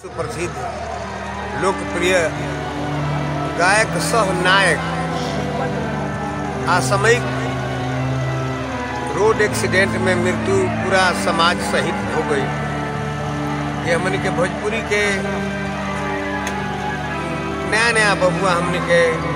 सुप्रसिद्ध लोकप्रिय गायक सह नायक असामयिक रोड एक्सीडेंट में मृत्यु पूरा समाज सहित हो गई ये हमने के भोजपुरी के नया नया बबुआ हमने के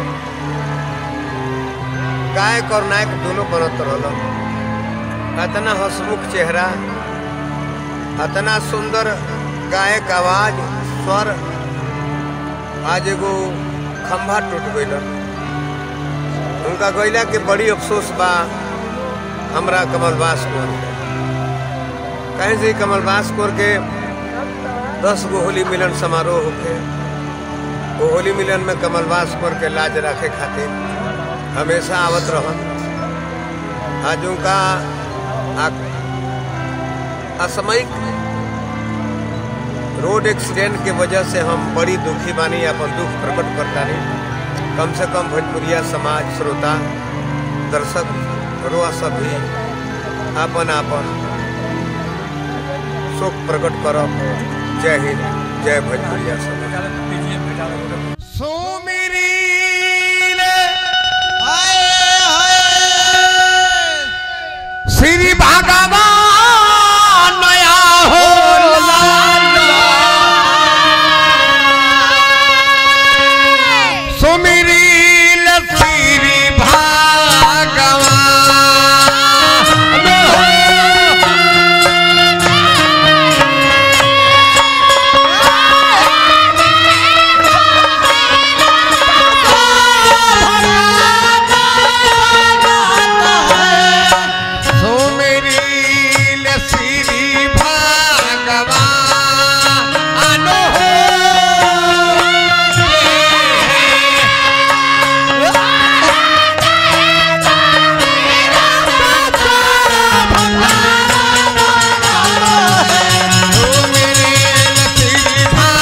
गायक और नायक दोनों बनत रहल अतना हसमुख चेहरा अतना सुंदर गायक आवाज स्वर आज एगो खंभा टूट गईल उनका गईला के बड़ी अफसोस बा हमरा कमलबास कोर के कहीं से कमलबास कोर के दस गो होली मिलन समारोह होके वो होली मिलन में कमलबास कोर के लाज रखे खातिर हमेशा आवत रहन आज उनका असामयिक रोड एक्सीडेंट के वजह से हम बड़ी दुखी बानी अपन दुख प्रकट करतानी कम से कम भोजपुरिया समाज श्रोता दर्शक रोआ सब भी आपन आपन शोक प्रकट करब जय हिंद जय भोजपुरिया समाज सुमिरी श्री भगवान नया हो सुमिरी श्री भगवान सुमिरी श्री भगवान हो सुमिरी श्री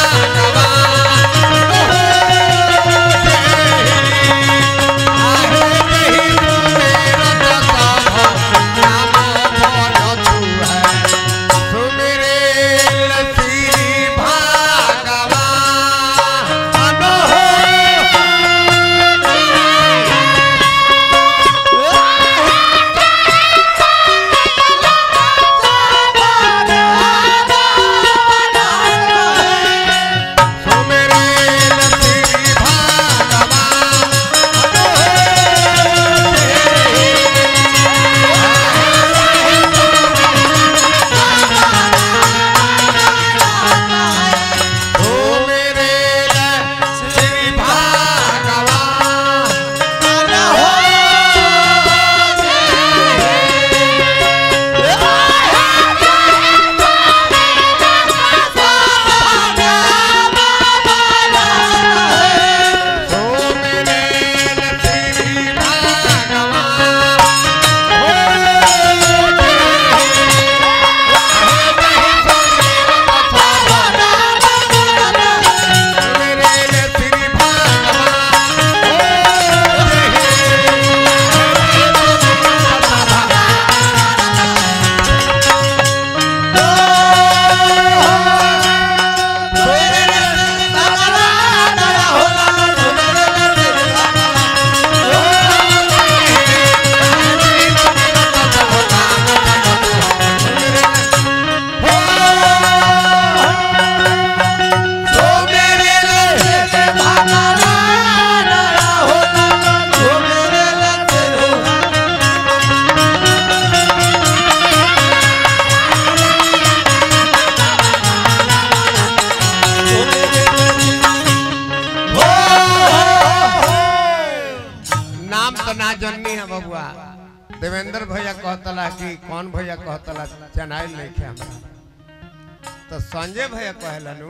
नाम तो ना जननी है बबुआ देवेंद्र भैया कहतला कि कौन भैया कहतला चनाइल नहीं खे हमरा तो संजय भैया कहलनु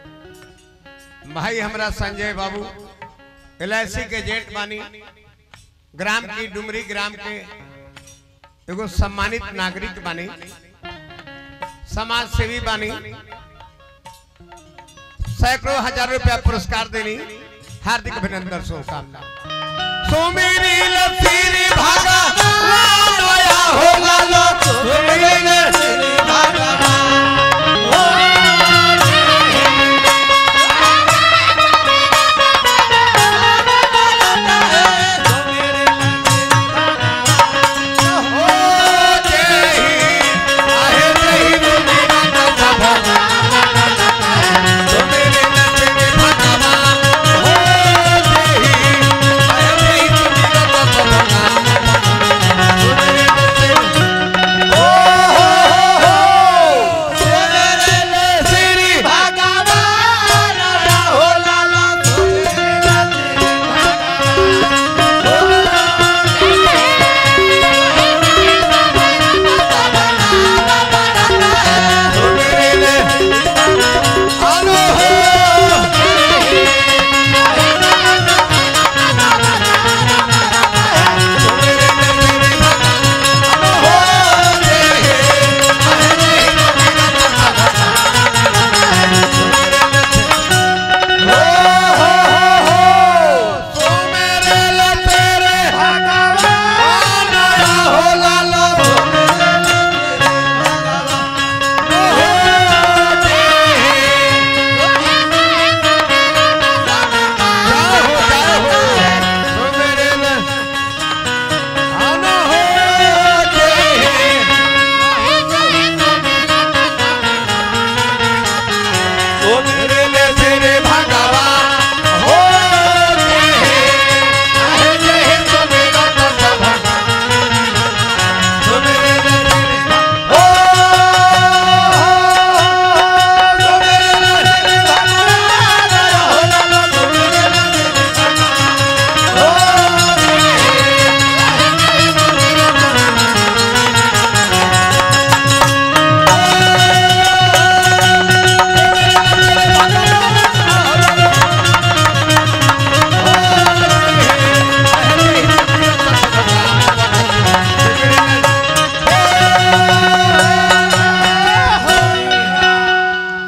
भाई हमरा संजय बाबू एल के जेट बानी ग्राम की डुमरी ग्राम के एगो सम्मानित नागरिक बानी समाज सेवी बानी सैकड़ों हजार रुपया पुरस्कार देनी हार्दिक अभिनंदन शुभकामना सुमिरी लतीरी भागा नया हो लालो सुमिरी लतीरी भागा मेरे